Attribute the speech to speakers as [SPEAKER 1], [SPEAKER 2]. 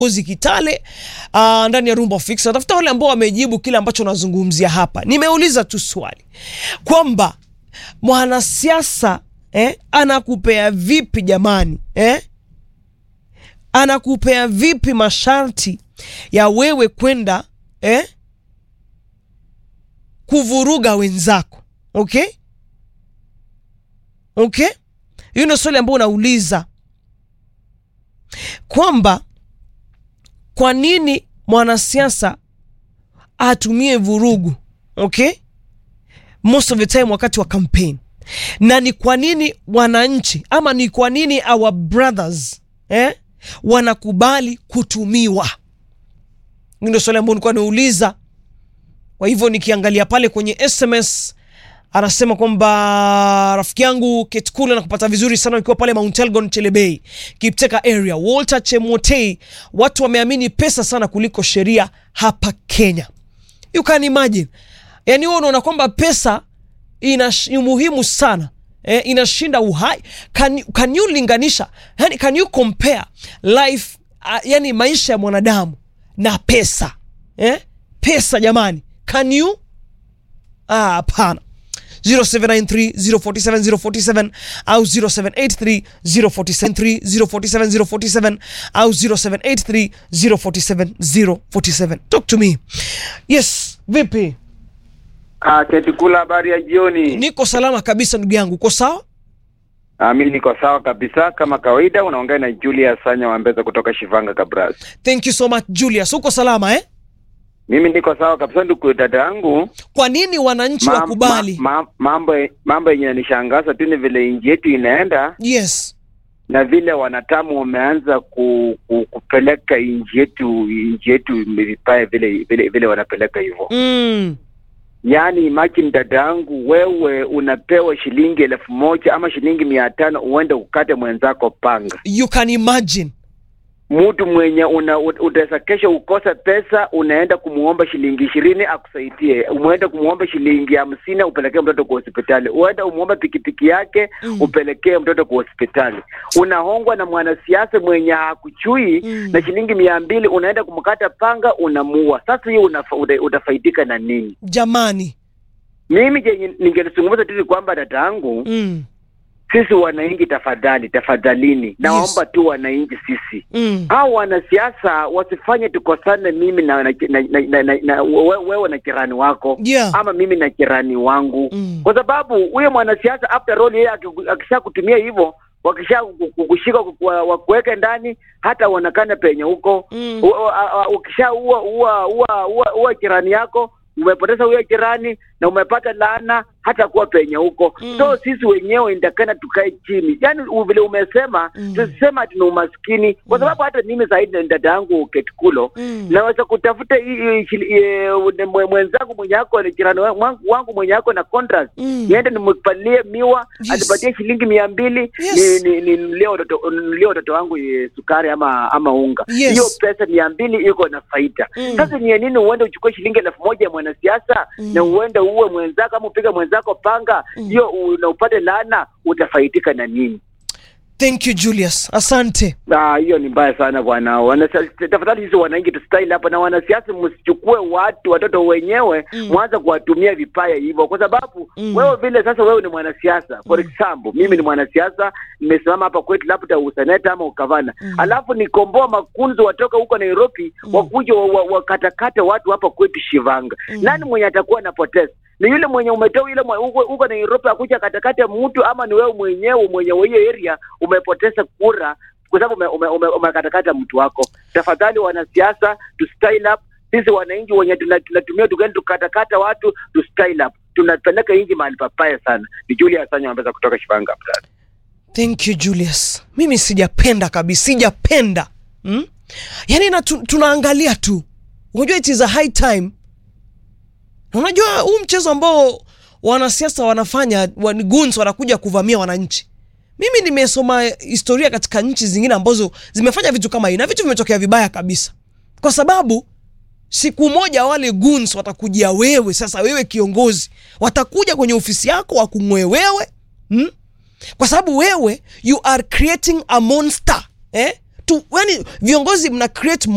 [SPEAKER 1] Uzi Kitale uh, ndani ya Rumba Fix. Natafuta wale ambao wamejibu kile ambacho nazungumzia hapa. Nimeuliza tu swali kwamba mwanasiasa eh, anakupea vipi jamani eh? Anakupea vipi masharti ya wewe kwenda eh, kuvuruga wenzako okay? Okay, hiyo ndio swali ambayo unauliza kwamba kwa nini mwanasiasa atumie vurugu okay, most of the time wakati wa campaign, na ni kwa nini wananchi ama ni kwa nini our brothers eh, wanakubali kutumiwa? Ndio swali ambayo nilikuwa nauliza. Kwa hivyo nikiangalia pale kwenye SMS anasema kwamba rafiki yangu Ketkula na kupata vizuri sana ukiwa pale Mount Elgon Chelebei, Kipteka area. Walter Chemotei, watu wameamini pesa sana kuliko sheria hapa Kenya. You can imagine, yani wewe unaona kwamba pesa ina ni muhimu sana eh, inashinda uhai. Can, can you linganisha, yani can you compare life uh, yani maisha ya mwanadamu na pesa eh? Pesa jamani, can you? Ah, hapana. 0793047047 au 0783047047 au 0783047047. Talk to me. Yes, vipi?
[SPEAKER 2] Ah, Ketikula, habari ya jioni.
[SPEAKER 1] Niko salama kabisa ndugu yangu. Uko sawa?
[SPEAKER 2] Ah, mimi niko sawa kabisa kama kawaida. Unaongea na Julius Sanya Wambeza kutoka Shivanga Kabras.
[SPEAKER 1] Thank you so much Julius. Uko salama eh?
[SPEAKER 2] Mimi niko sawa kabisa, ndugu dada yangu.
[SPEAKER 1] Kwa nini wananchi
[SPEAKER 2] Ma-
[SPEAKER 1] wakubali?
[SPEAKER 2] ma- ma- mambo mambo yenye yanishangaza tu ni vile nchi yetu inaenda
[SPEAKER 1] Yes.
[SPEAKER 2] na vile wanatamu wameanza ku, ku, kupeleka nchi yetu nchi yetu vibaya vile vile vile wanapeleka hivyo.
[SPEAKER 1] Mm.
[SPEAKER 2] Yaani imagine dada yangu, wewe unapewa shilingi elfu moja ama shilingi mia tano uende ukate mwenzako panga
[SPEAKER 1] You can imagine.
[SPEAKER 2] mtu mwenye una utaweza kesho ukosa pesa, unaenda kumuomba shilingi ishirini akusaidie, umeenda kumuomba shilingi hamsini upelekee mtoto kwa hospitali, uenda umuomba pikipiki yake
[SPEAKER 1] Mm.
[SPEAKER 2] upelekee mtoto kwa hospitali. Unahongwa na mwanasiasa mwenye hakuchui
[SPEAKER 1] Mm.
[SPEAKER 2] na shilingi mia mbili, unaenda kumkata panga, unamuua. Sasa hiyo unafa, uta, utafaidika na nini?
[SPEAKER 1] Jamani.
[SPEAKER 2] Mimi jenye ningelizungumza tu ni kwamba dada yangu
[SPEAKER 1] Mm.
[SPEAKER 2] sisi wananchi, tafadhali tafadhalini, naomba tu wananchi sisi
[SPEAKER 1] Mm.
[SPEAKER 2] hao wanasiasa wasifanye tukosane, mimi na, na, na, na, na, na, na we- wewe na jirani wako
[SPEAKER 1] Yeah.
[SPEAKER 2] ama mimi na jirani wangu
[SPEAKER 1] Mm.
[SPEAKER 2] kwa sababu huyo mwanasiasa after all yeye aki- akisha kutumia hivyo wakisha ku- ku- kushika ku- wa- wakuweke ndani hata uonekane penye huko
[SPEAKER 1] Mm.
[SPEAKER 2] U- u- a- a- ukisha ua ua ua ua ua jirani yako umepoteza huyo jirani na umepata laana hata kuwa penye huko
[SPEAKER 1] Mm.
[SPEAKER 2] so sisi wenyewe indakana tukae chini yaani u- vile umesema
[SPEAKER 1] Mm.
[SPEAKER 2] tusisema tuna umaskini kwa sababu hata mimi zaidi na dada yangu ketikulo
[SPEAKER 1] Mm.
[SPEAKER 2] naweza kutafuta hii- hii shili- eh, mwe- mwenzangu mwenye ako ni jirani wa- wangu- wangu mwenye ako na contract
[SPEAKER 1] Mm.
[SPEAKER 2] niende nimpalie miwa
[SPEAKER 1] Yes.
[SPEAKER 2] anipatie shilingi mia mbili
[SPEAKER 1] Yes.
[SPEAKER 2] ni- ni- ninunulie watoto ninunulie watoto wangu eh, sukari ama ama unga
[SPEAKER 1] Yes.
[SPEAKER 2] hiyo pesa mia mbili iko na faida
[SPEAKER 1] Mm.
[SPEAKER 2] sasa ni ya nini uende uchukue shilingi elfu moja ya mwanasiasa
[SPEAKER 1] Mm.
[SPEAKER 2] na uende uwe mwenzako ama upige mwenzako panga
[SPEAKER 1] Mm.
[SPEAKER 2] hiyo na upate laana utafaidika na nini
[SPEAKER 1] Thank you Julius. Asante.
[SPEAKER 2] Ah, hiyo ni mbaya sana bwana. Wanasiasa- Tafadhali sisi wananchi tustaili hapa, na wanasiasa msichukue watu watoto wenyewe
[SPEAKER 1] Mm.
[SPEAKER 2] mwanza kuwatumia vipaya hivyo, kwa sababu
[SPEAKER 1] Mm.
[SPEAKER 2] wewe vile sasa, wewe ni mwanasiasa for example, mimi ni mwanasiasa, nimesimama hapa kwetu labda useneta ama ukavana,
[SPEAKER 1] Mm.
[SPEAKER 2] alafu nikomboa makunzi watoka huko Nairobi
[SPEAKER 1] Mm.
[SPEAKER 2] wakuja wa- wa- wakatakate watu hapa kwetu Shivanga.
[SPEAKER 1] Mm.
[SPEAKER 2] Nani mwenye atakuwa anapoteza? Ni yule mwenye umetoa yule mwe- huko huko Nairobi akuja katakate mtu, ama ni wewe mwenyewe mwenye wa hiyo area umepoteza kura kwa sababu ume- ume- ume- umekatakata mtu wako. Tafadhali wanasiasa, tu style up. Sisi wananchi wenye tuna- tunatumia tugani tukatakata watu, tu style up, tunapeleka nchi mahali papaya sana. Ni Julius Sanya Wambeza kutoka Shivanga. brother.
[SPEAKER 1] Thank you Julius. Mimi sijapenda kabisa, sijapenda hmm? Yaani na tu, tunaangalia tu, unajua it is a high time. Na Unajua huu mchezo ambao wanasiasa wanafanya wan- goons wanakuja kuvamia wananchi. Mimi nimesoma historia katika nchi zingine ambazo zimefanya vitu kama hii na vitu vimetokea vibaya kabisa, kwa sababu siku moja wale goons watakujia wewe, sasa wewe kiongozi, watakuja kwenye ofisi yako wakung'oe wewe hmm? kwa sababu wewe you are creating a monster eh? tu, yani viongozi mna create